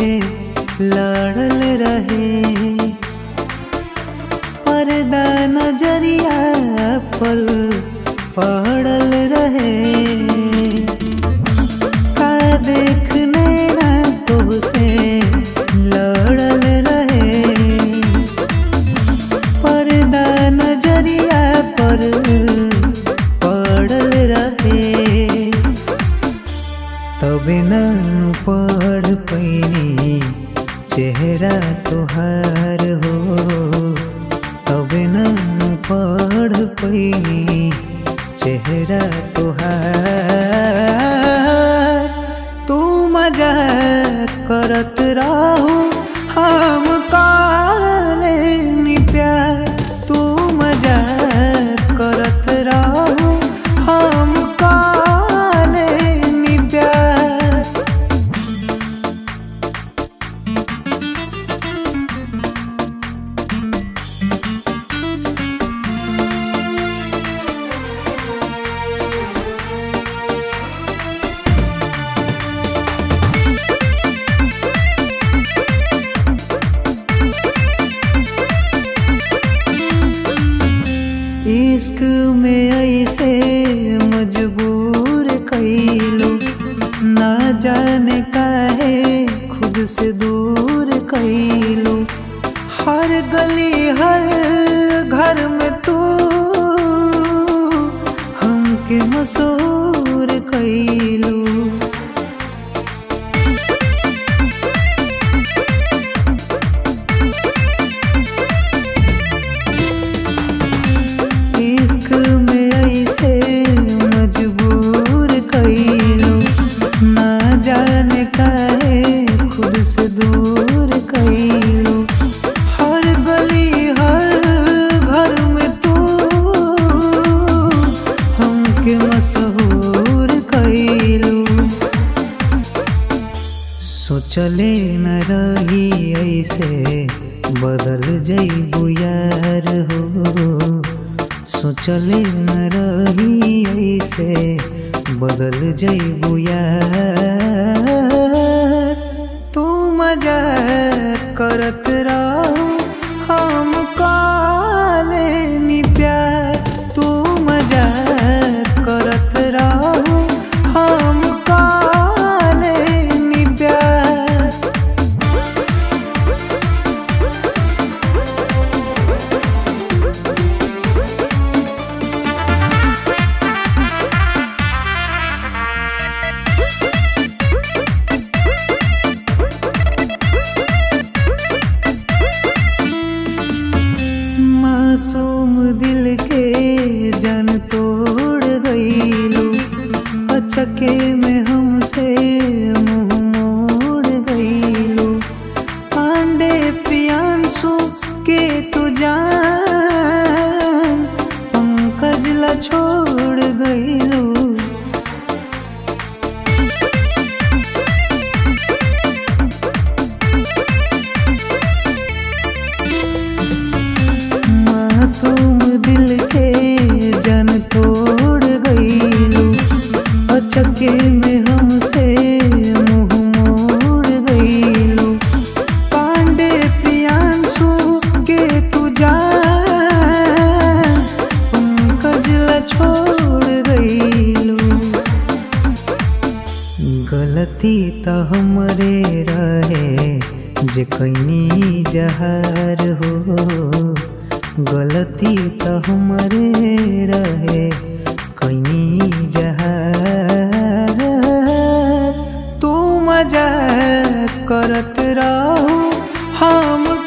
लड़ल रहे पर्दा नजरिया पर पड़ल रहे का देखने ना तुझसे लड़ल रहे पर्दा नजरिया पर पड़ल रहे तबे न पढ़ पैनी चेहरा तोहार हो तबे न पढ़ पैनी चेहरा तोहार तू मजा करत रहू हम काले नी प्यार तू मजा करत रहू हम काले नी प्यार इश्क में ऐसे मजबूर कैलो ना जाने काहे खुद से दूर कैलो हर गली हर घर में तू हमके मशहूर कैलो इश्क में ऐसे मजबूर कैलो ना जाने काहे खुद से दूर कैलो हर गली हर घर में तू हमके मशहूर कैलो सोचले न रही ऐसे बदल जइबू यार हो सोचले न रही ऐसे बदल जइबू यार तू मजा करत रहो हम काले नी प्यार तू मजा करत रहो हम काले नी प्यार मासूम दिल के जन तोड़ गईलू अचके में हमसे मुंह मोड़ गईलू पांडे प्रियांशु के तू जान पंकज ला छोड़ गईलू मासूम दिल के जन तोड़ गईलू अचके में हमसे मुंह मोड़ गईलू पांडे प्रियांशु के तू जान पंकज ला छोड़ गईलू गलती त हमरे रहे जे कैनी जहार हो गलती त हमरे रहे कैनी जहार तू मजा करत रहू हम